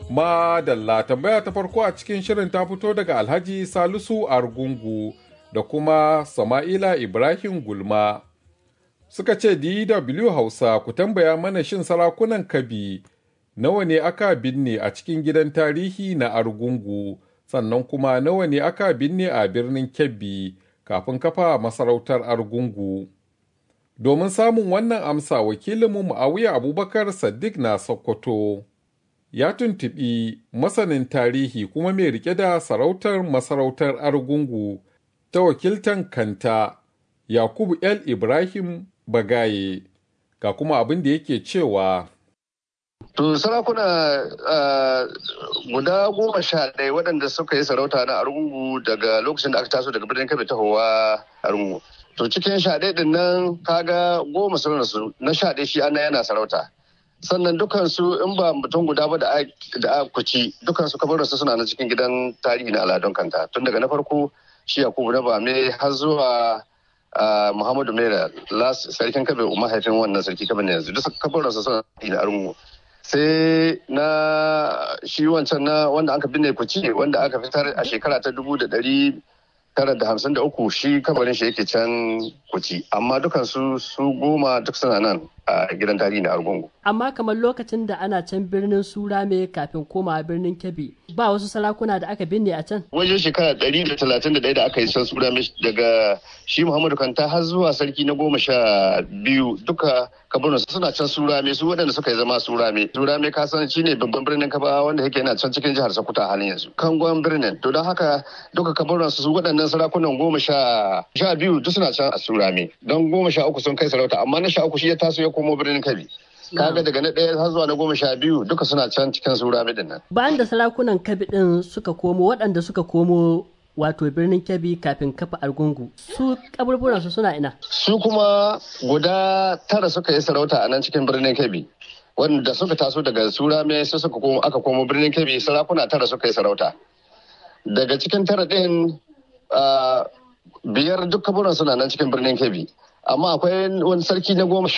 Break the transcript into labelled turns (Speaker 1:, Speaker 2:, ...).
Speaker 1: Madalla tambaya ta farko a cikin shirin ta fito daga Alhaji Salisu Argungu da kuma Sama'ila Ibrahim Gulma. Suka ce DW Hausa ku tambaya mana shin sarakunan Kabi nawa ne aka binne a cikin gidan tarihi na Argungu sannan kuma nawa ne aka binne a birnin Kebbi kafin kafa masarautar Argungu. Domin samun wannan amsa wakilinmu Muawiya Abubakar Saddiq na Sokoto. ya tuntuɓi masanin tarihi kuma mai rike da sarautar masarautar argungu ta wakiltan kanta yakubu el ibrahim bagaye ga kuma abin da yake cewa
Speaker 2: To sarakuna guda goma sha ɗaya waɗanda suka yi sarauta na argungu daga lokacin da aka taso daga birnin kabe tahowa argungu. To cikin sha ɗaya ɗin nan kaga goma sun rasu na sha ɗaya shi ana yana sarauta. sannan dukansu in ba mutum guda ba da a kuci dukansu kabararsu suna na cikin gidan tarihi na aladun kanta tun daga na farko shi yakubu na bame har zuwa muhammadu mera sarkin kabe mahaifin wannan sarki kabe ne yanzu duk kabararsu suna na arungu sai na shi wancan na wanda aka binne kuci wanda aka fitar a shekara ta dubu da dari tara da hamsin da uku shi kabarin shi yake can kuci amma dukansu su goma duk suna nan a gidan tarihi na argungu.
Speaker 3: Amma kamar lokacin da ana can birnin Surame kafin koma birnin Kebbi ba wasu sarakuna da aka binne a can?
Speaker 2: Wajen shekara ɗari da talatin da ɗaya da aka yi can Surame daga shi Muhammadu Kanta har zuwa sarki na goma sha biyu duka kabarin suna can Surame su waɗanda suka yi zama Surame. Surame ka san shi ne babban birnin Kaba wanda yake yana can cikin jihar Sokoto a halin yanzu. Kangon birnin to don haka duka kabarin su waɗannan sarakunan goma sha sha biyu duk suna can a Surame. Don goma sha uku sun kai sarauta amma na sha uku shi ya taso ya komo birnin kabi kaga daga na ɗaya har zuwa na goma sha biyu duka suna can cikin sura midin nan
Speaker 3: bayan da sarakunan kabi din suka komo waɗanda suka komo wato birnin kabi kafin kafa argungu su kaburburan su suna ina
Speaker 2: su kuma guda tara suka yi sarauta a nan cikin birnin kabi wanda suka taso daga sura mai su suka komo aka komo birnin kabi sarakuna tara suka yi sarauta daga cikin tara ɗin biyar duk kaburan suna nan cikin birnin kabi amma akwai wani sarki na goma